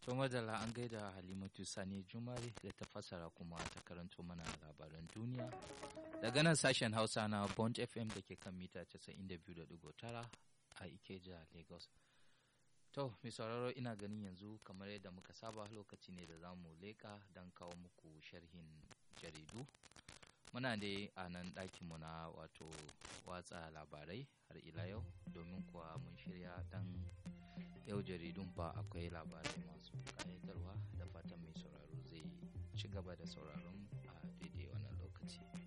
To madalla an gaida Halimatu Sani Jumare da ta fassara kuma ta karanto mana labaran duniya. Daga nan sashen Hausa na Bond FM da ke kan mita 92.9 a Ikeja, Lagos. To, mai sauraro ina ganin yanzu kamar yadda muka saba lokaci ne da za mu leƙa don kawo muku sharhin jaridu. Muna da a nan ɗakinmu na wato watsa labarai har ila yau domin kuwa mun shirya dan yau jaridun ba akwai labarai masu ƙayatarwa da fatan mai sauraro zai ci gaba da sauraron a daidai wannan lokaci.